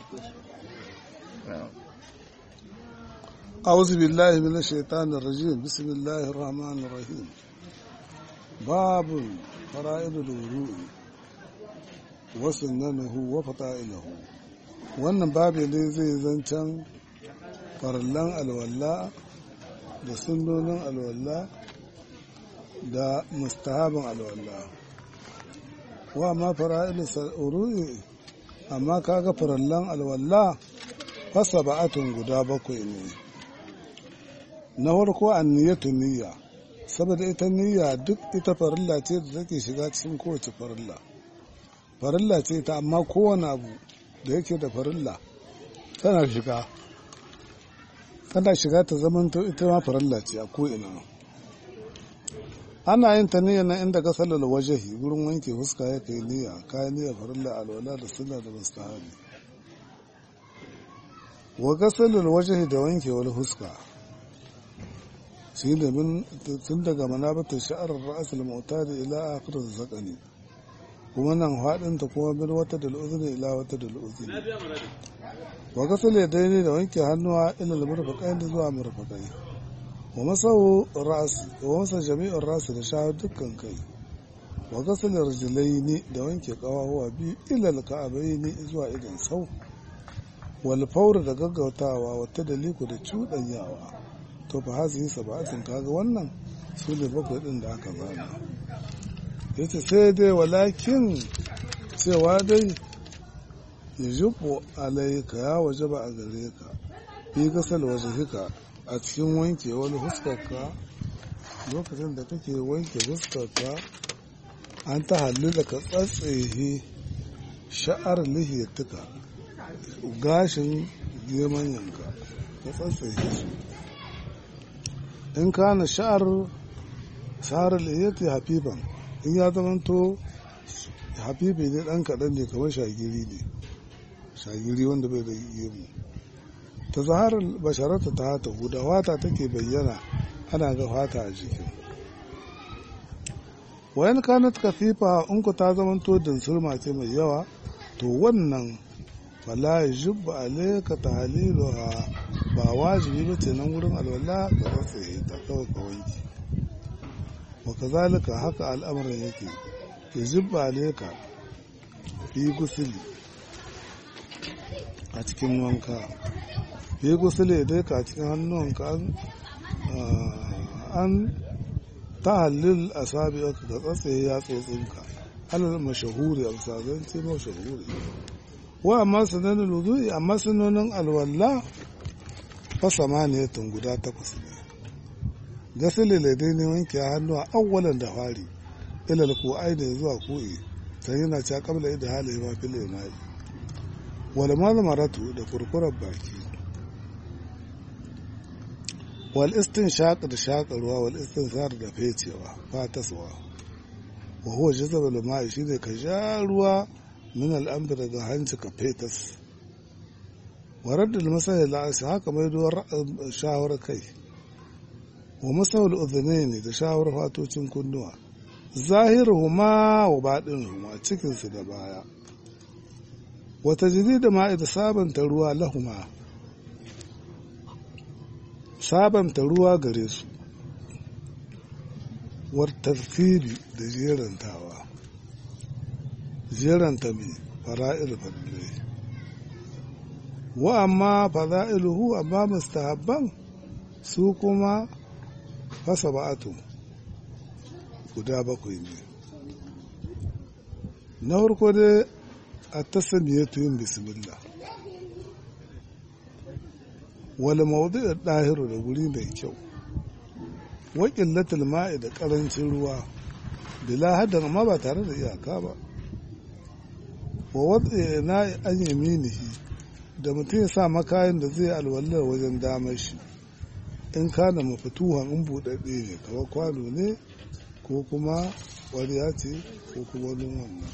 أعوذ بالله من الشيطان الرجيم بسم الله الرحمن الرحيم باب فرائض الوضوء وسننه وفضائله wannan babu ne zai zancen farallan alwala da sunnonin alwala da mustahabin alwala wa ma fara'il sa'urui amma kaga farallan alwala fasa ba'atun guda bakwai ne na farko an niyyatu niyya saboda ita niyya duk ita farilla ce da take shiga cikin kowace farilla farilla ce ta amma kowane abu da yake da farilla tana shiga tana shiga ta zamanto ita ma farilla ce a ko'ina ana yin ta niyya na inda ka sallar wajahi wurin wanke fuska ya kai niyya kayan niyya farilla alwala da sunna da mustahabi wa gasalul wajahi da wanke wani fuska shi ne tun daga manabatar sha'arar ra'asul mutari ila akhirar zakani kuma nan haɗinta kuma bin wata da al'uzuni ila wata da al'uzuni wa gasal ya daidai da wanke hannuwa ila murfaƙai da zuwa murfaƙai wa masau ra'asi wa masa jami'ar ra'asi da shahar dukkan kai wa gasal rijilai ne da wanke ƙawawa biyu ila ka'abai ne zuwa idan sau wal faura da gaggautawa wata daliku da cuɗanyawa to fa hazi yi saba'atin kaga wannan su ne bakwai ɗin da aka zana yace sai dai walakin cewa dai ya jibo alaika ya waje ba a gare ka fi gasal waje hika a cikin wanke wani huskarka lokacin da kake wanke huskarka an ta hallu da ka tsatsehe sha'ar lihiyatuka gashin geman yanka ka tsatsehe su in kana sha'ar sha'ar lihiyati hafifan in ya zamanto hafifi ne dan kaɗan ne kamar shagiri ne shagiri wanda bai da gemu ta zaharar basharata ta hata huda wata take bayyana ana ga fata a jikin wayan kanat kafifa in ku ta zamanto dinsulma ce mai yawa to wannan fala yajibbu alayka tahliluha ba wajibi ba ce nan wurin alwala ka rasa ta kawai ka wanki wa kazalika haka al'amarin yake yajibbu alayka fi gusuli a cikin wanka fi gusuli dai ka cikin hannunka an ta halil a sabi ka tsatsaye ya tsotsinka alal mashahuri a misazance mashahuri wa amma sunanin wudu'i amma sunanin alwalla fa samaniyatun guda takwas ne gasili laidai ne wanke hannu a awwalan da fari ilal ko aini zuwa ko'i sai yana ca kabla da hali ma fil imai wal malmaratu da kurkurar baki wal istinshaq da shakarwa wal istinsar da fecewa fataswa wa huwa jazabul ma'i shine ka ja ruwa min al'amri daga hanci ka fetas wa raddul masai la'asi haka mai duwar shawar kai wa masawul udhunaini da shawar fatocin kunnuwa zahiruhuma wa baɗinuhuma cikinsu da baya wata jini da ma'i da sabanta ruwa lahuma sabanta ruwa gare su war tartibi da jerantawa jeranta mai fara'il fadilai wa amma fada'iluhu amma mustahabban su kuma fasa ba'atu guda bakwai ne na farko dai a tasamiyatu yin bismillah wal mawdu'u dahiru da guri mai kyau wa qillatul ma'i da karancin ruwa bila hadan amma ba tare da iyaka ba wa wadda na an yaminihi da mutum ya sa makayin da zai alwallar wajen damar shi in kana mafituhan in buɗaɗɗe ne kawai kwano ne ko kuma ƙwariya ce ko kuma wani wannan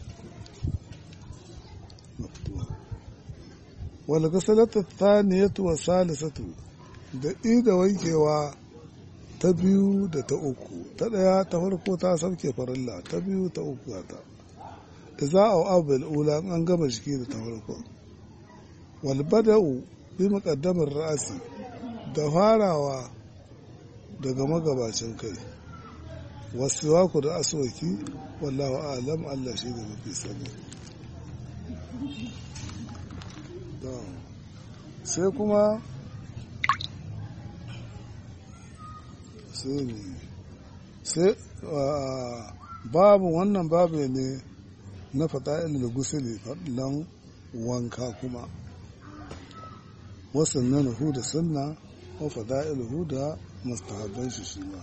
wal gasalata thaniyatu wa salisatu da ida wankewa ta biyu da ta uku ta ɗaya ta farko ta sauke farilla ta biyu ta uku ta da za a abu ula an gama jiki da ta farko walbada'u bi muqaddamar ra'asi da farawa daga magabacin kai wasu ku da aswaki wallahu alam Allah shi da mafi sani sai kuma sai babu wannan babu ne na fata'il da gusuli faɗin wanka kuma wasu na nuhu da sunna wa fada'iluhu da mustahabban shi shi ma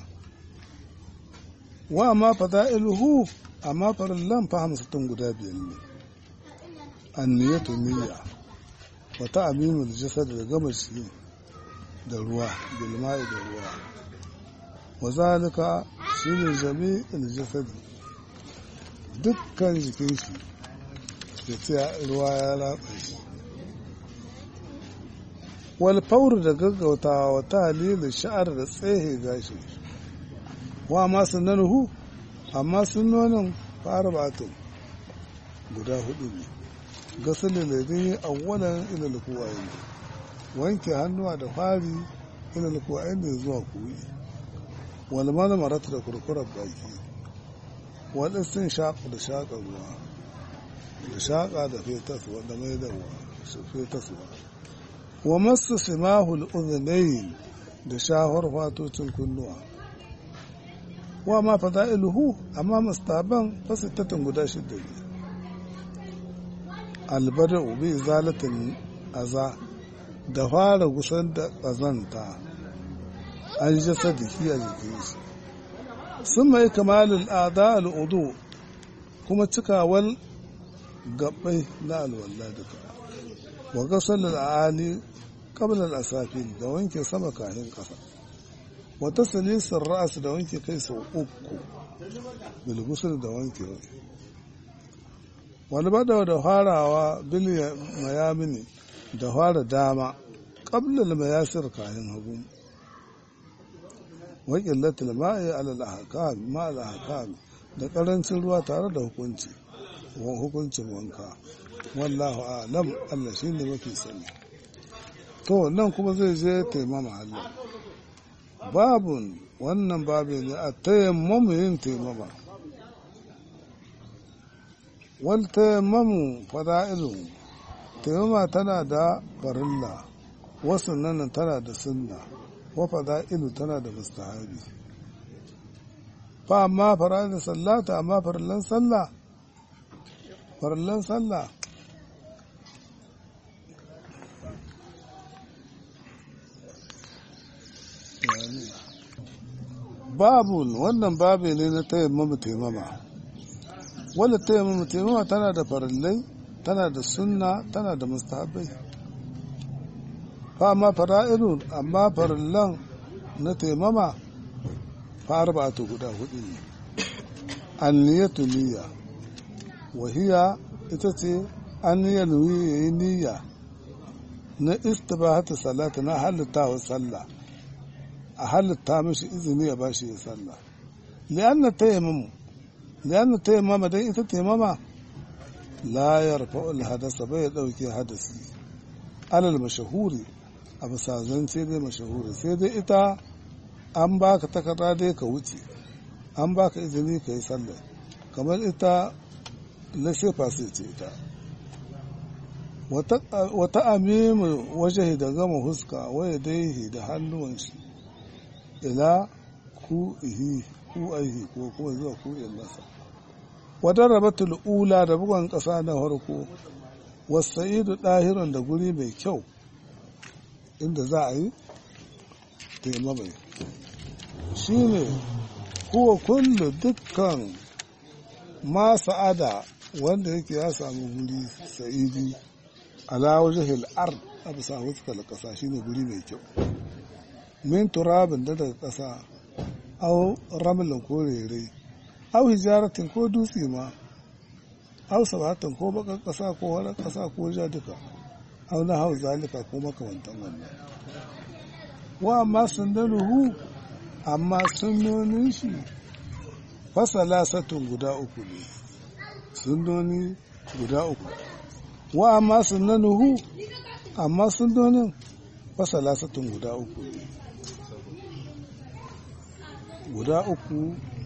wa amma fada'iluhu amma farillan fa hamsatun guda biyar ne anniyatu niyya wa ta'mimul jasad da gama shi da ruwa bilma'i da ruwa wa zalika shine jami'ul jasad dukkan jikin shi da ce ruwa ya ratsa shi wal faur da gaggautawa wa talilin sha'ar da tsehe gashi wa ma sunanuhu amma sunonin fara batun guda hudu ne gasalin da dai awwalan ilal kuwaye wanke hannuwa da fari ilal kuwaye da zuwa kuwi wal marmarat da kurkurar baki wal istin shaƙa da shaƙa ruwa da shaƙa da fetaswa da mai da fetaswa wa masu simahul uzunayin da shahar fatocin kunnuwa wa ma fada'iluhu amma mustaban fasittatin guda shidda ne albada ubi zalatin aza da fara gusan da ƙazanta an ji sadiki a jikin shi sun mai kamalin ada al'udu kuma cikawar gabbai na alwallah duka wa gasar al'ani kablar asafin da wanke sama kahin ƙasa wata salisar ra'as da wanke kai sau uku bilgusul da wanke wani bada da farawa bil mayamini da fara dama ƙablar mayasir kayan hagu wakilatul ma'i alal ahkam ma al ahkam da ƙarancin ruwa tare da hukunci hukuncin wanka wallahu alam Allah shine mafi sani to nan kuma zai je taimama Allah babun wannan babu ne a tayammamu yin taimama wal tayammamu fada'ilu taimama tana da farilla wasu nan tana da sunna wa fada'ilu tana da mustahabi fa amma fara'ilin sallata amma farillan sallah farillan sallah babu wannan babu ne na tayammama taimama wanda tayammama taimama tana da farillai tana da sunna tana da mustahabai fa amma fara'irun amma farillan na taimama fa arba'atu guda hudu ne anniyatu niyya wahiya ita ce an yi yayi niyya na istibahatu salata na halitta wa sallah a halitta mishi izini ya bashi ya sallah li'anna tayammamu li'anna tayammama dan ita tayammama la yarfa'u al-hadasa bai dauke hadasi alal mashahuri a bisa zance dai mashahuri sai dai ita an baka takarda dai ka wuce an baka izini ka yi sallah kamar ita na shefa sai ce ita wata amimu waje da gama huska waya daihi da hannuwan shi ila ku ihi ku aihi ko kuma zuwa ku nasa wadar rabatul ula da bugon ƙasa na farko wasa'idu ɗahiran da guri mai kyau inda za a yi taimamai shi ne kuwa kullu dukkan ma sa'ada wanda yake ya samu guri sa'idi ala wajhil ard a bisa huskar ƙasa shine guri mai kyau min turabin da daga ƙasa au ramlin ko rere au hijaratin ko dutse ma au sabatin ko bakan ƙasa ko wani ƙasa ko ja duka au na hau zalika ko makamantan wannan wa amma sundanuhu amma sunnonin shi fasala satun guda uku ne sunnoni guda uku wa amma sunnanuhu amma sunnonin fasala satun guda uku ne guda uku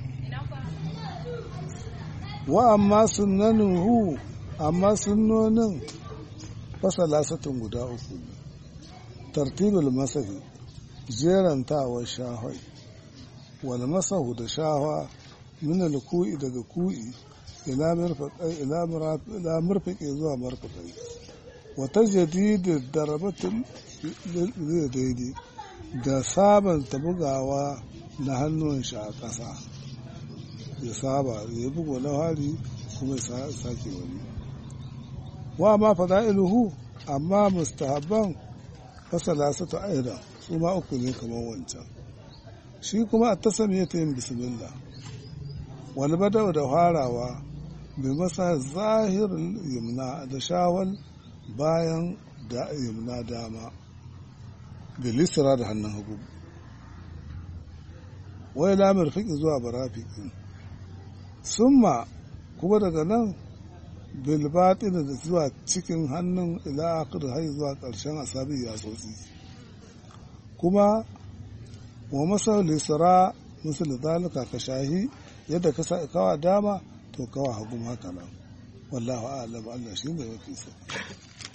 wa amma sunnanuhu amma sunnonin fasala satun guda uku ne tartibul masahi jerantawar shahai wal masahu da shahwa min al-ku'i daga ku'i ila mirfaqai ila murfaqi zuwa marfaqai wa tajdid darabatin daidai da sabanta bugawa na hannun shi a ƙasa ya saba ya bugo na hari kuma ya sake wani wa ma fada'iluhu amma mustahabban fasala su ta aida su ma uku ne kamar wancan shi kuma a tasamiya ta yin bismillah wani badau da farawa bai masa zahirin yamna da shawal bayan da yamna dama bilisira da hannun hagu wai lamar fiƙi zuwa barafiƙin summa kuma daga nan bilbaɗin da zuwa cikin hannun ila'akar har zuwa ƙarshen asabi ya tsotsi kuma wa masa lisara misali zalika ka shahi yadda ka sa kawa dama to kawa hagu haka nan wallahu a'lam Allah shi ne mafi sani